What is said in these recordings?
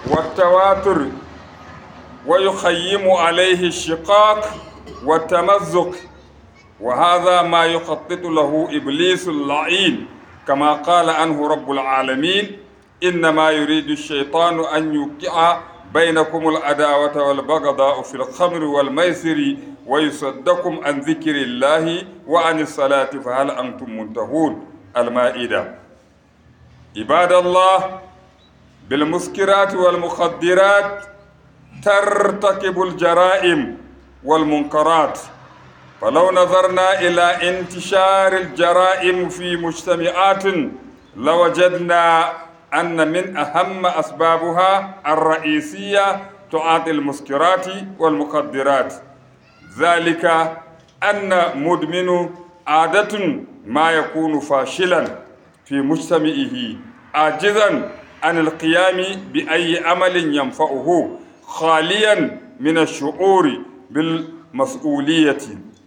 والتواتر ويخيم عليه الشقاق والتمزق وهذا ما يخطط له ابليس اللعين كما قال عنه رب العالمين انما يريد الشيطان ان يوقع بينكم العداوه والبغضاء في الخمر والميسر ويصدكم عن ذكر الله وعن الصلاه فهل انتم منتهون المائده عباد الله بالمسكرات والمخدرات ترتكب الجرائم والمنكرات فلو نظرنا إلى انتشار الجرائم في مجتمعات لوجدنا أن من أهم أسبابها الرئيسية تعاطي المسكرات والمخدرات ذلك أن مدمن عادة ما يكون فاشلا في مجتمعه عاجزا عن القيام بأي عمل ينفعه خاليا من الشعور بالمسؤولية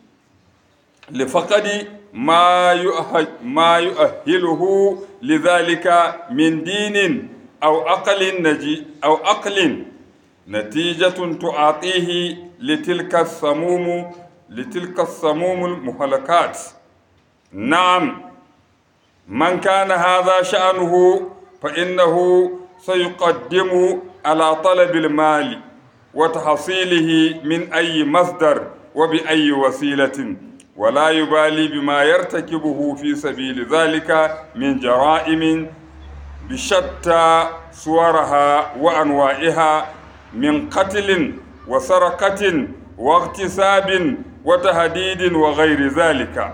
لفقد ما يؤهل ما يؤهله لذلك من دين أو عقل نجي أو عقل نتيجة تعاطيه لتلك السموم لتلك السموم المهلكات نعم من كان هذا شأنه فإنه سيقدم على طلب المال وتحصيله من أي مصدر وبأي وسيلة ولا يبالي بما يرتكبه في سبيل ذلك من جرائم بشتى صورها وأنواعها من قتل وسرقة واغتصاب وتهديد وغير ذلك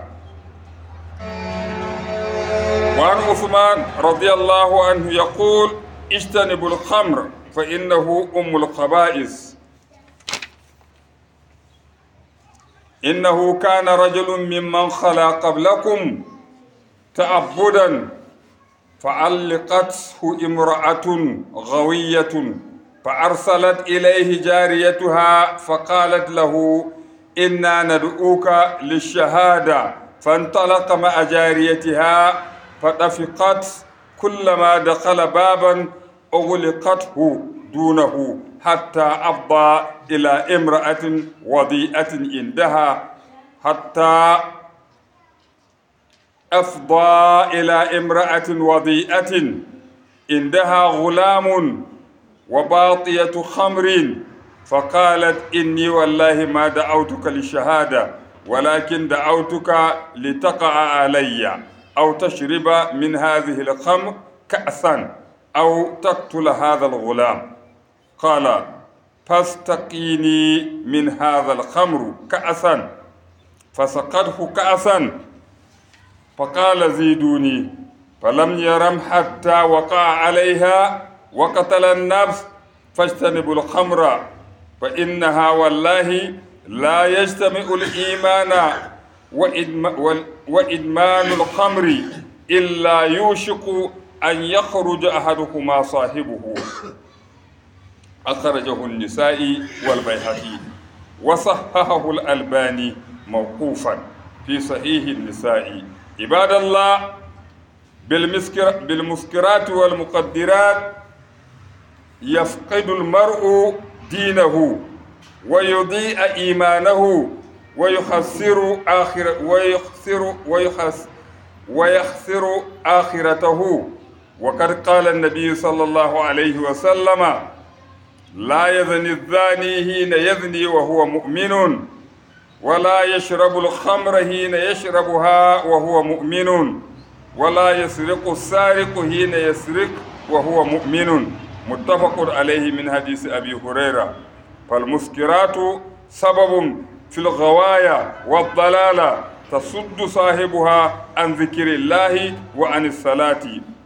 وعن عثمان رضي الله عنه يقول اجتنبوا الخمر فإنه أم الخبائث إنه كان رجل ممن خلا قبلكم تعبدا فعلقته امرأة غوية فأرسلت إليه جاريتها فقالت له إنا ندعوك للشهادة فانطلق مع جاريتها فطفقت كلما دخل بابا أغلقته دونه حتى أفضى إلى امرأة وضيئة عندها حتى أفضى إلى امرأة وضيئة عندها غلام وباطية خمر فقالت إني والله ما دعوتك للشهادة ولكن دعوتك لتقع علي أو تشرب من هذه الخمر كأسا أو تقتل هذا الغلام قال فاستقيني من هذا الخمر كأسا فسقته كأسا فقال زيدوني فلم يرم حتى وقع عليها وقتل النفس فاجتنبوا الخمر فإنها والله لا يجتمع الإيمان وإدمان الخمر إلا يوشك أن يخرج أحدهما صاحبه أخرجه النسائي والبيهقي وصححه الألباني موقوفا في صحيح النسائي عباد الله بالمسكر بالمسكرات والمقدرات يفقد المرء دينه ويضيء إيمانه ويخسر آخر ويخسر ويخس ويخسر آخرته وقد قال النبي صلى الله عليه وسلم لا يزني الزاني حين يزني وهو مؤمن ولا يشرب الخمر حين يشربها وهو مؤمن ولا يسرق السارق حين يسرق وهو مؤمن متفق عليه من حديث أبي هريرة فالمسكرات سبب في الغواية والضلالة تصد صاحبها عن ذكر الله وعن الصلاة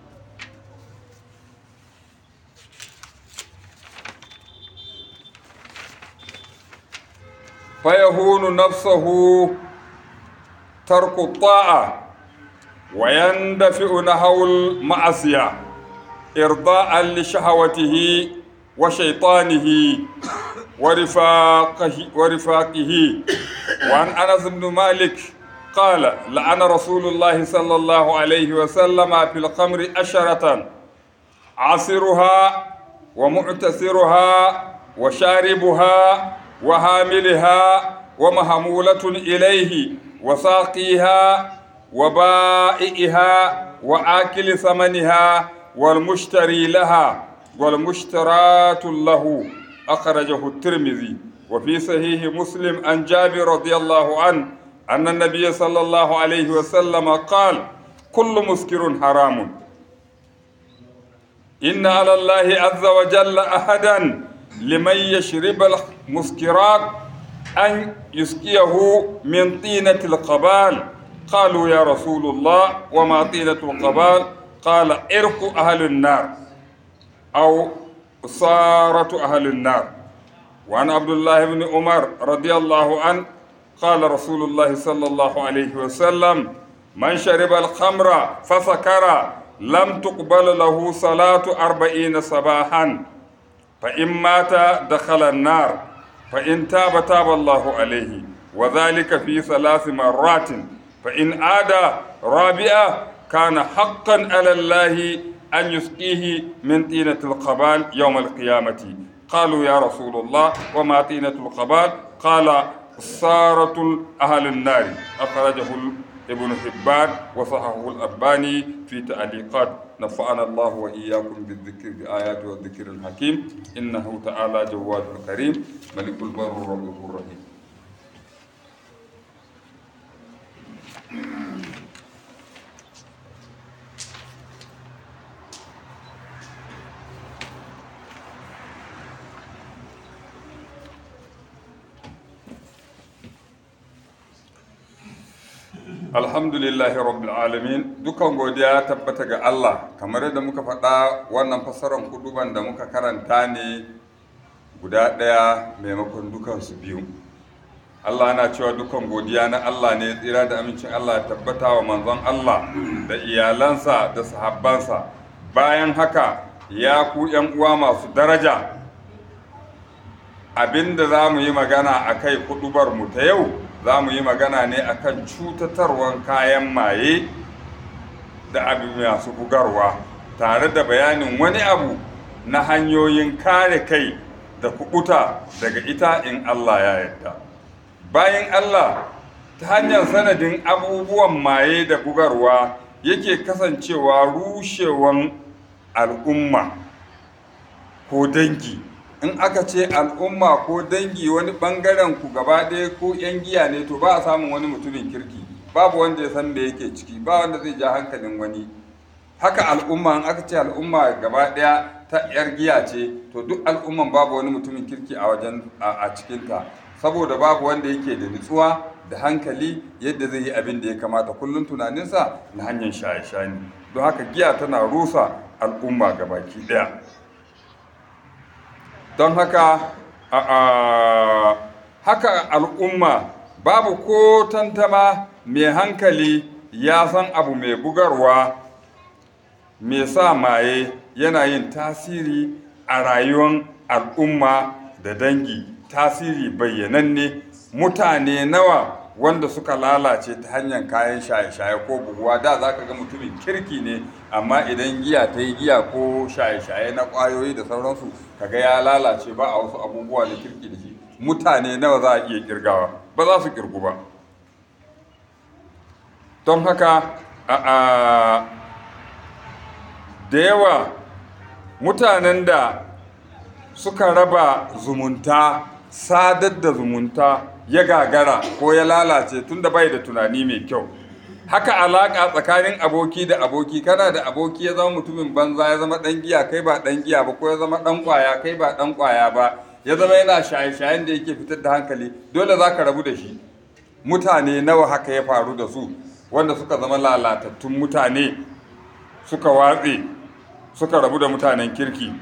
فيهون نفسه ترك الطاعة ويندفع نحو المعصية إرضاء لشهوته وشيطانه ورفاقه ورفاقه وعن أنس بن مالك قال لعن رسول الله صلى الله عليه وسلم في الخمر أشرة عصرها ومعتسرها وشاربها وحاملها ومحمولة إليه وساقيها وبائئها وآكل ثمنها والمشتري لها والمشترات له أخرجه الترمذي وفي صحيح مسلم عن جابر رضي الله عنه أن النبي صلى الله عليه وسلم قال كل مسكر حرام إن على الله عز وجل أحدا لمن يشرب المسكرات أن يسقيه من طينة القبال قالوا يا رسول الله وما طينة القبال قال إرق أهل النار أو صارة أهل النار وعن عبد الله بن عمر رضي الله عنه قال رسول الله صلى الله عليه وسلم من شرب الخمر فسكر لم تقبل له صلاة أربعين صباحا فإن مات دخل النار فإن تاب تاب الله عليه وذلك في ثلاث مرات فإن عاد رابعة كان حقا على الله أن يسقيه من طينة القبال يوم القيامة قالوا يا رسول الله وما طينة القبال قال صارة أهل النار أخرجه ابن حبان وصححه الألباني في تعليقات نفعنا الله وإياكم بالذكر بآيات والذكر الحكيم إنه تعالى جواد كريم ملك البر الرؤوف الرحيم alhamdulillahi rabbil alamin dukan godiya tabbata ga Allah kamar yadda muka faɗa wannan fassarar kuduban da muka karanta ne guda ɗaya maimakon dukansu biyu Allah na cewa dukan godiya na Allah ne tsira da amincin Allah ya tabbata wa manzon Allah da iyalansa da sahabbansa bayan haka ya ku ‘yan uwa masu daraja abinda za mu yi magana a kai kudubar mu ta yau za mu yi magana ne akan cutatarwan kayan maye da abu masu bugarwa tare da bayanin wani abu na hanyoyin kare kai da kubuta daga ita in Allah ya yarda bayan Allah ta hanyar sanadin abubuwan maye da bugarwa yake kasancewa rushewan al'umma ko dangi in aka ce al'umma ko dangi wani bangaren ku gaba ɗaya ko 'yan giya ne to ba a samun wani mutumin kirki babu wanda ya san da yake ciki ba wanda zai ja hankalin wani haka al'umma in aka ce al'umma gaba ɗaya ta 'yar giya ce to duk al'umman babu wani mutumin kirki a wajen a cikinta saboda babu wanda yake da nutsuwa da hankali yadda zai yi abin da ya kamata kullum tunaninsa na hanyar shaye-shaye don haka giya tana rusa al'umma gabaki ɗaya don haka haka al'umma babu ko tantama mai hankali ya san abu mai bugarwa mai sa maye yana yin tasiri a rayuwar al'umma da dangi tasiri bayyananne mutane nawa wanda suka lalace ta hanyar kayan shaye-shaye ko buguwa da za ka ga mutumin kirki ne amma idan giya ta yi giya ko shaye-shaye na ƙwayoyi da sauransu kaga ya lalace ba a wasu abubuwa na kirki da shi mutane nawa za a iya kirgawa ba za su kirgu ba don haka da yawa mutanen da suka raba zumunta sadar da zumunta ya gagara ko ya lalace tunda bai da tunani mai kyau haka alaƙa tsakanin aboki da aboki kana da aboki ya zama mutumin banza ya zama ɗan giya kai ba ɗan giya ba ko ya zama ɗan ƙwaya kai ba ɗan ƙwaya ba ya zama yana shaye-shayen da yake fitar da hankali dole za ka rabu da shi mutane nawa haka ya faru da su wanda suka zama lalatattun mutane suka watse suka rabu da mutanen kirki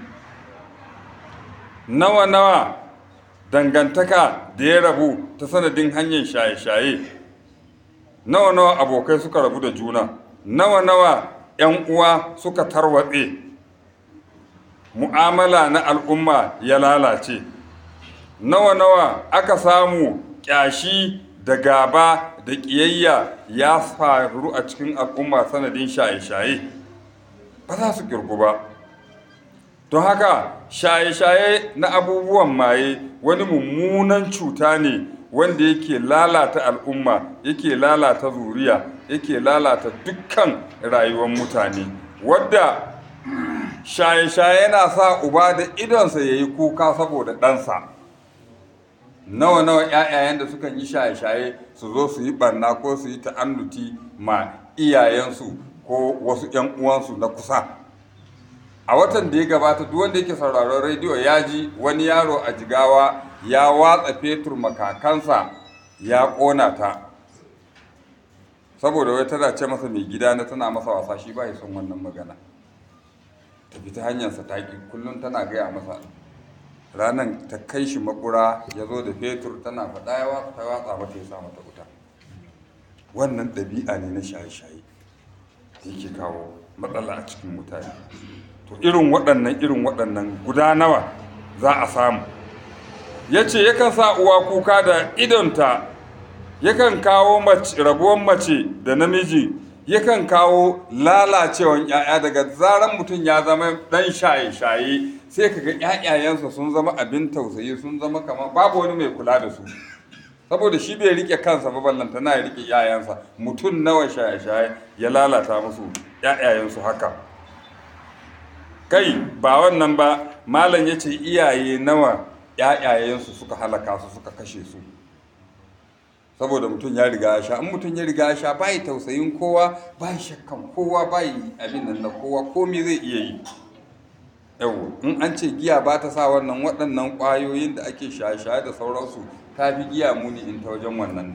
nawa-nawa dangantaka da ya rabu ta sanadin hanyar shaye-shaye nawa-nawa abokai suka rabu da juna nawa-nawa 'yan uwa suka tarwatse mu'amala na al'umma ya lalace nawa-nawa aka samu ƙyashi da gaba da ƙiyayya ya faru a cikin al'umma sanadin shaye-shaye ba za su kirgu ba don haka shaye-shaye na abubuwan maye wani mummunan cuta ne wanda yake lalata al'umma yake lalata zuriya yake lalata dukkan rayuwar mutane wadda shaye-shaye yana sa uba da idonsa ya yi kuka saboda ɗansa nawa-nawa 'ya'yayen da sukan yi shaye-shaye su zo su yi barna ko su yi ta'annuti ma iyayensu ko wasu 'yan uwansu na kusa a watan da ya gabata duk wanda yake sauraron rediyo ya ji wani yaro a jigawa ya watsa fetur makakansa ya ƙona ta saboda wai tana ce masa mai gida na tana masa wasa shi ba ya son wannan magana ta fita hanyarsa ta ƙi kullum tana gaya masa ranar ta kai shi makura ya zo da fetur tana faɗa ya watsa watsa mata ya sa mata wuta wannan ɗabi'a ne na shaye-shaye da yake kawo matsala a cikin mutane to irin waɗannan irin waɗannan guda nawa za a samu ya ce yakan sa uwa kuka da idonta yakan kawo rabuwan mace da namiji yakan kawo lalacewan 'ya'ya daga zaran mutum ya zama ɗan shaye-shaye sai kaga 'ya'yayensa sun zama abin tausayi sun zama kamar babu wani mai kula da su saboda shi bai rike kansa ba ballanta na ya rike 'ya'yansa mutum nawa shaye-shaye ya lalata musu 'ya'yayensu haka kai ba wannan ba malam ya ce iyaye nawa ‘ya'yayensu suka halaka su suka kashe su saboda mutum ya riga ya sha in mutum ya riga ya sha bai tausayin kowa bai shakkan kowa bai abin nan na kowa komai zai iya yi yau in an ce giya ba ta sa wannan waɗannan ƙwayoyin da ake shaye-shaye da sauransu ta fi giya muni in ta wajen wannan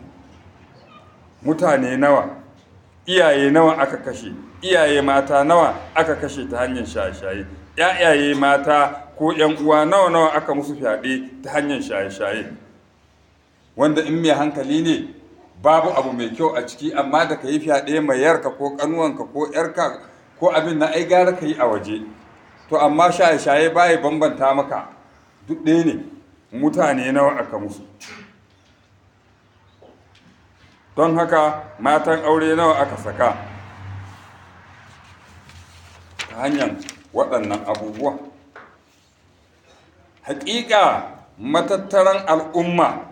mutane nawa iyaye nawa aka kashe iyaye mata nawa aka kashe ta hanyar shaye-shaye ‘ya'yaye mata ko ‘yan uwa nawa nawa aka musu fyaɗe ta hanyar shaye-shaye wanda in mai hankali ne babu abu mai kyau a ciki amma da ka yi fyaɗe mai yarka ko ƙanuwanka ko ‘yarka ko abin na ai gara ka yi a waje to amma shaye-shaye baya bambanta maka duk ɗaya ne mutane nawa aka musu don haka matan aure nawa aka saka ta hanyar waɗannan abubuwa haƙiƙa matattaran al'umma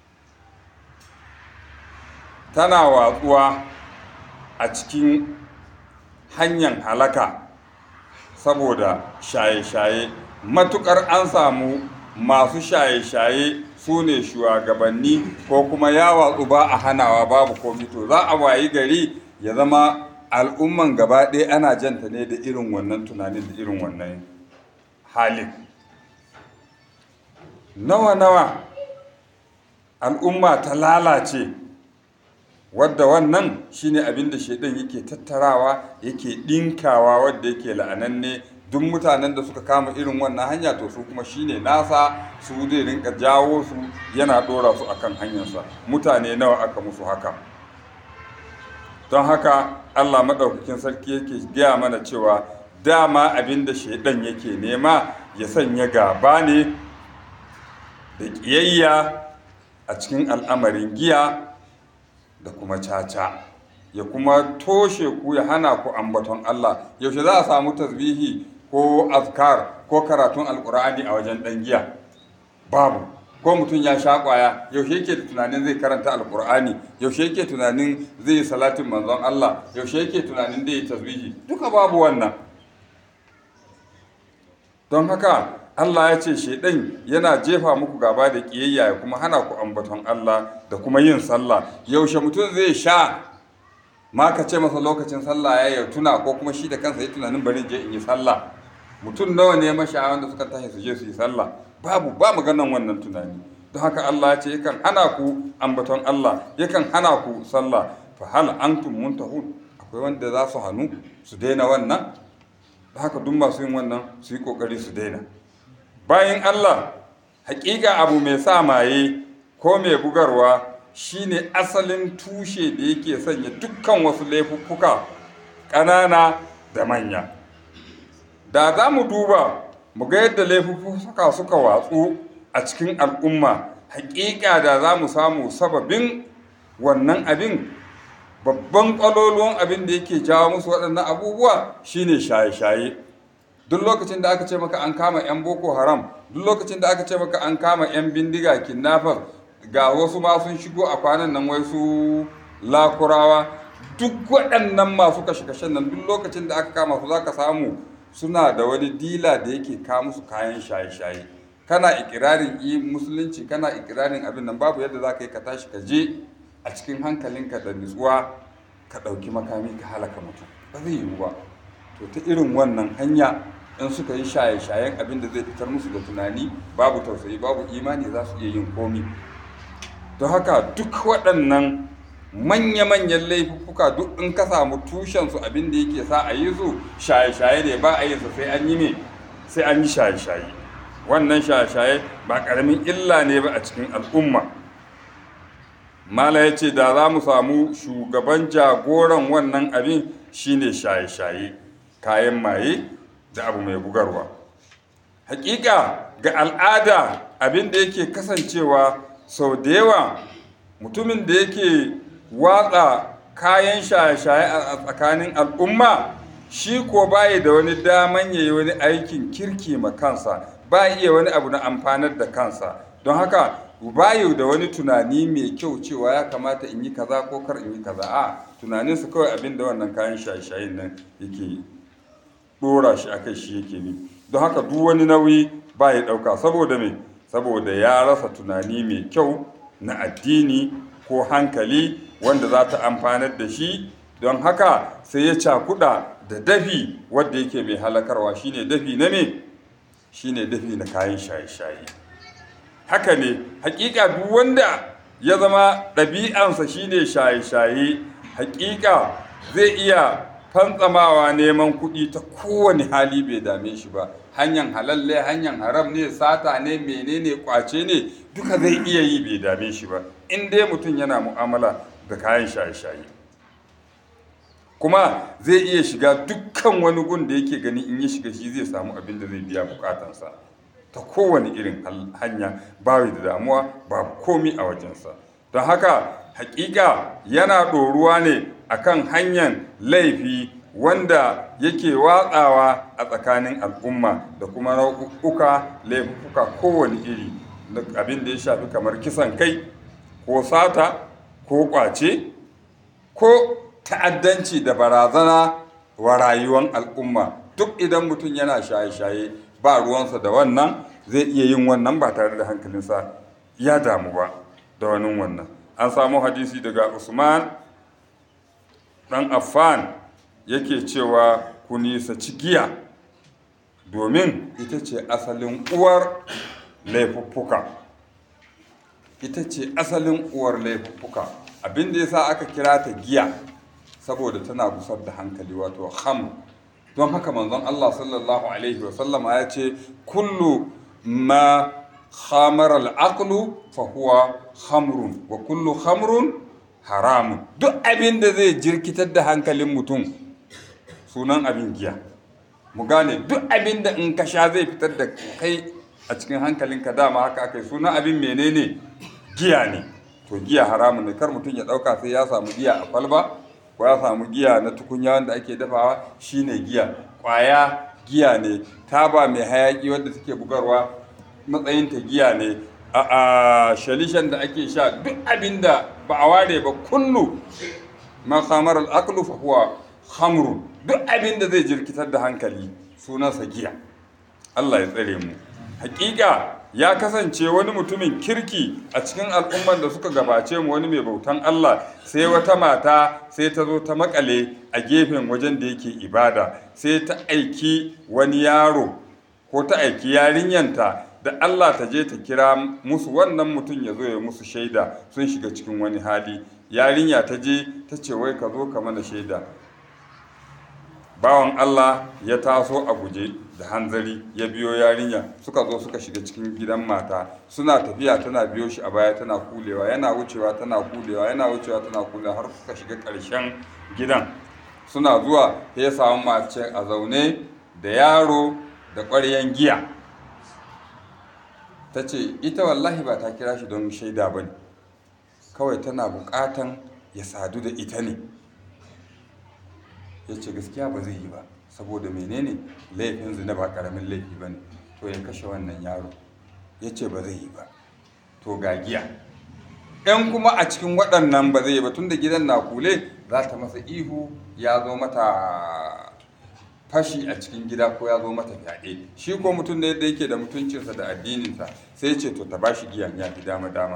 tana watsuwa a cikin hanyar halaka saboda shaye-shaye matuƙar an samu masu shaye-shaye su ne shugabanni ko kuma ya watsu ba a hanawa babu komi to za a wayi gari ya zama al'umman gaba ɗaya ana janta ne da irin wannan tunanin da irin wannan halin nawa-nawa al'umma ta lalace wadda wannan shine abin da shaidan yake tattarawa yake ɗinkawa wadda yake la'ananne duk mutanen da suka kama irin wannan hanya to su kuma shine nasa su zai rinka jawo su yana ɗora su akan hanyarsa mutane nawa aka musu haka don haka allah maɗaukakin sarki yake gaya mana cewa dama abin da shaidan yake nema ya sanya gaba ne da ƙiyayya a cikin al'amarin giya da kuma caca ya kuma toshe ku ya hana ku ambaton Allah yaushe za a samu tasbihi ko azkar ko karatun alkur'ani a wajen ɗan giya babu ko mutum ya sha ƙwaya yaushe yake da tunanin zai karanta alkur'ani yaushe yake tunanin zai yi salatin manzon Allah yaushe yake tunanin zai yi tasbihi duka babu wannan don haka Allah ya ce shaidan yana jefa muku gaba da kiyayya ya kuma hana ku ambaton Allah da kuma yin sallah yaushe mutum zai sha ma ka ce masa lokacin sallah ya ya tuna ko kuma shi da kansa ya tunanin bari je in yi sallah mutum nawa ne mashayan da suka tashi su je su yi sallah babu ba maganan wannan tunani don haka Allah ya ce yakan hana ku ambaton Allah yakan hana ku sallah fa hal antum muntahun akwai wanda za su hannu su daina wannan da haka duk masu yin wannan su yi kokari su daina bayan Allah hakika abu mai sa maye ko mai bugarwa shine asalin tushe da yake sanya dukkan wasu laifuffuka ƙanana da manya da za mu duba mu ga yadda laifuffuka suka watsu a cikin al'umma hakika da za mu samu sababin wannan abin babban ƙwaloluwan abin da yake jawo musu waɗannan abubuwa shine shaye-shaye duk lokacin da aka ce maka an kama 'yan boko haram duk lokacin da aka ce maka an kama 'yan bindiga kidnappers ga wasu ma sun shigo a kwanan nan wai su lakurawa duk waɗannan masu kashe-kashen nan duk lokacin da aka kama su za ka samu suna da wani dila da yake kawo musu kayan shaye-shaye kana ikirarin yi musulunci kana ikirarin abin nan babu yadda za ka yi ka tashi ka je a cikin hankalinka da nutsuwa ka ɗauki makami ka halaka mutum ba zai yiwu ba to ta irin wannan hanya in suka yi shaye-shayen abin da zai fitar musu da tunani babu tausayi babu imani za su iya yin komi don haka duk waɗannan manya-manyan laifuka duk in ka samu tushensu abin da yake sa a yi su shaye-shaye ne ba a yi su sai an yi me sai an yi shaye-shaye wannan shaye-shaye ba ƙaramin illa ne ba a cikin al'umma mala ya ce da za mu samu shugaban jagoran wannan abin shine shaye-shaye kayan maye da abu mai bugarwa hakika ga al'ada abin da yake kasancewa sau da yawa mutumin da yake watsa kayan shaye-shaye a tsakanin al'umma shi ko baya da wani daman ya yi wani aikin kirki ma kansa ba iya wani abu na amfanar da kansa don haka bayu da wani tunani mai kyau cewa ya kamata in yi kaza ko kar in yi kaza a tunaninsu kawai abin da wannan kayan shaye-shayen nan yake dora shi akai shi yake ni don haka duk wani nauyi ba ya ɗauka saboda me saboda ya rasa tunani mai kyau na addini ko hankali wanda za ta amfanar da shi don haka sai ya cakuɗa da dafi wadda yake mai halakarwa shine dafi na me shine dafi na kayan shaye-shaye haka ne hakika duk wanda ya zama ɗabi'ansa shine shaye-shaye hakika zai iya fantsamawa neman kuɗi ta kowane hali bai dame shi ba hanyar halalle hanyar haram ne sata ne menene kwace ne duka zai iya yi bai dame shi ba in dai mutum yana mu'amala da kayan shaye-shaye kuma zai iya shiga dukkan wani gun da yake gani in ya shiga shi zai samu abin da zai biya bukatansa ta kowane irin hanya babu da damuwa babu komi a wajensa don haka hakika yana ɗoruwa ne akan hanyar laifi wanda yake watsawa a tsakanin al'umma da kuma nau'uka laifuka kowane iri abin da ya shafi kamar kisan kai ko sata ko kwace ko ta'addanci da barazana wa rayuwar al'umma duk idan mutum yana shaye-shaye ba ruwansa da wannan zai iya yin wannan ba tare da hankalinsa ya damu ba da wani wannan an samu hadisi daga usman dan affan yake cewa ku nisaci giya domin ita ce asalin uwar laifuffuka ita ce asalin uwar laifuffuka abinda ya sa aka kira ta giya saboda tana busar da hankali wato ham don haka manzon Allah sallallahu alaihi wasallama ya ce kullu ma khamara al'aqlu fa huwa khamrun wa kullu khamrun haramun duk abin da zai jirkitar da hankalin mutum sunan abin giya mu gane duk abin da in ka sha zai fitar da kai a cikin hankalinka dama haka aka yi sunan abin menene giya ne to giya haramun ne kar mutum ya dauka sai ya samu giya a kwalba ko ya samu giya na tukunya wanda ake dafawa shine giya kwaya giya ne taba mai hayaki wadda take bugarwa matsayinta giya ne a shalishan da ake sha duk abin da ba a ware ba kullu ma khamar al-aqlu fa huwa khamru duk abin da zai jirkitar da hankali sunansa giya Allah ya tsare mu hakika ya kasance wani mutumin kirki a cikin al'umman da suka gabace mu wani mai bautan Allah sai wata mata sai ta zo ta makale a gefen wajen da yake ibada sai ta aiki wani yaro ko ta aiki yarinyanta da Allah ta je ta kira musu wannan mutum ya zo ya musu shaida sun shiga cikin wani hali yarinya ta je ta ce wai ka zo ka mana shaida bawan Allah ya taso a guje da hanzari ya biyo yarinya suka zo suka shiga cikin gidan mata suna tafiya tana biyo shi a baya tana kulewa yana wucewa tana kulewa yana wucewa tana kulewa har suka shiga ƙarshen gidan suna zuwa ya samu mace a zaune da yaro da ƙwaryen giya ta ce ita wallahi ba ta kira shi don shaida ba ne kawai tana buƙatan ya sadu da ita ne ya ce gaskiya ba zai yi ba saboda menene laifin zina ba karamin laifi ba ne to ya kashe wannan yaro ya ce ba zai yi ba to ga giya ɗan kuma a cikin waɗannan ba zai yi ba tun da gidan na kule za ta masa ihu ya zo mata fashi a cikin gida ko ya zo mata fyaɗe shi ko mutum da yadda yake da mutuncinsa da addininsa sai ce to ta bashi giyan ya fi dama dama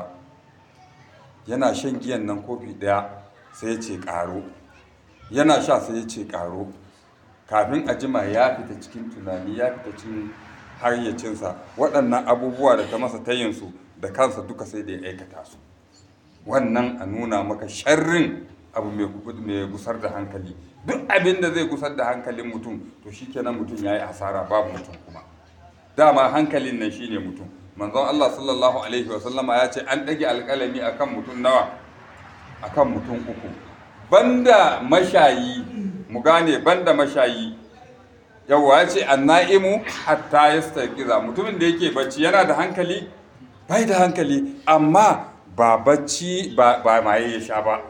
yana shan giyan nan kofi ɗaya sai ya ce ƙaro yana sha sai ya ce ƙaro kafin a jima ya fita cikin tunani ya fita cikin hayyacinsa waɗannan abubuwa da ta masa tayinsu da kansa duka sai da ya aikata su wannan a nuna maka sharrin abu mai gusar da hankali duk abin da zai gusar da hankalin mutum to shikenan mutum ya yi asara babu mutum kuma dama hankalin nan shine mutum manzon Allah sallallahu alaihi wa sallama ya ce an ɗage alƙalami akan mutum nawa akan mutum uku banda mashayi mu gane banda mashayi yawwa ya ce anna'imu hatta yastaqiza mutumin da yake bacci yana da hankali bai da hankali amma ba bacci ba maye ya sha ba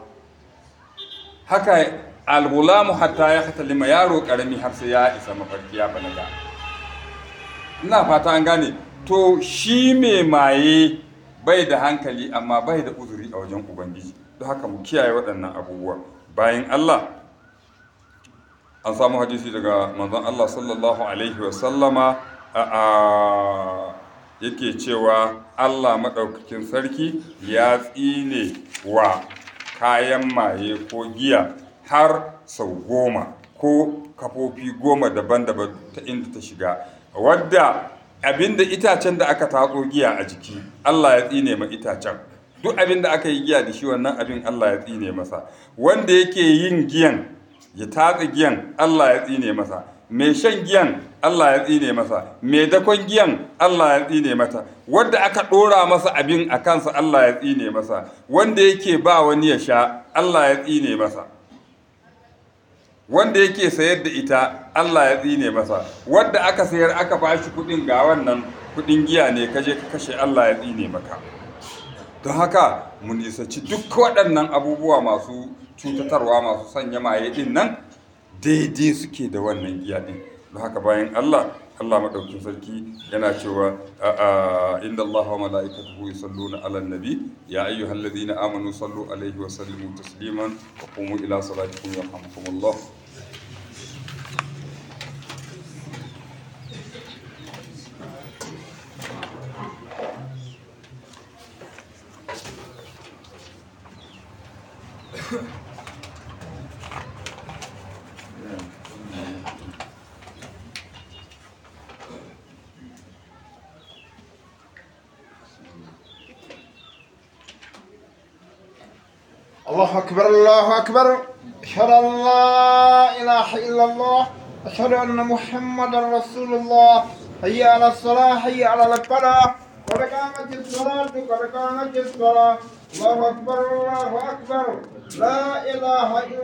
haka algulamu hatta ya hatalima yaro karami har sai ya isa mafarki ya balaga ina fata an gane to shi mai maye bai da hankali amma bai da uzuri a wajen ubangiji don haka mu kiyaye waɗannan abubuwa bayan allah an samu hadisi daga manzon allah sallallahu alaihi wasallama a yake cewa Allah maɗaukakin sarki ya tsine wa kayan maye ko giya har sau goma ko kafofi goma daban-daban ta inda ta shiga wadda abinda itacen da aka tatso giya a jiki Allah ya tsine ma itacen duk abinda aka yi giya da shi wannan abin Allah ya tsine masa wanda yake yin giyan ya tatsa giyan Allah ya tsine masa mai shan giyan Allah ya tsine masa mai dakon giyan Allah ya tsine mata wanda aka ɗora masa abin a kansa Allah ya tsine masa wanda yake ba wani ya sha Allah ya tsine masa wanda yake sayar da ita Allah ya tsine masa wanda aka sayar aka ba shi kuɗin ga wannan kuɗin giya ne kaje ka kashe Allah ya tsine maka don haka mu nisaci duk waɗannan abubuwa masu cutatarwa masu sanya maye ɗin nan daidai suke da wannan giya ɗin don haka bayan Allah Allah maɗaukin sarki yana cewa inda Allah wa mala'ikatuhu yusalluna 'alan nabi ya ayyuhalladhina amanu sallu alaihi wa sallimu tasliman wa qumu ila salatikum yarhamukumullah الله أكبر الله أكبر أشهد أن لا إله إلا الله أشهد أن محمدا رسول الله حي على الصلاة حي على الفلاح قد قامت الصلاة قد قامت الصلاة الله أكبر الله أكبر لا إله إلا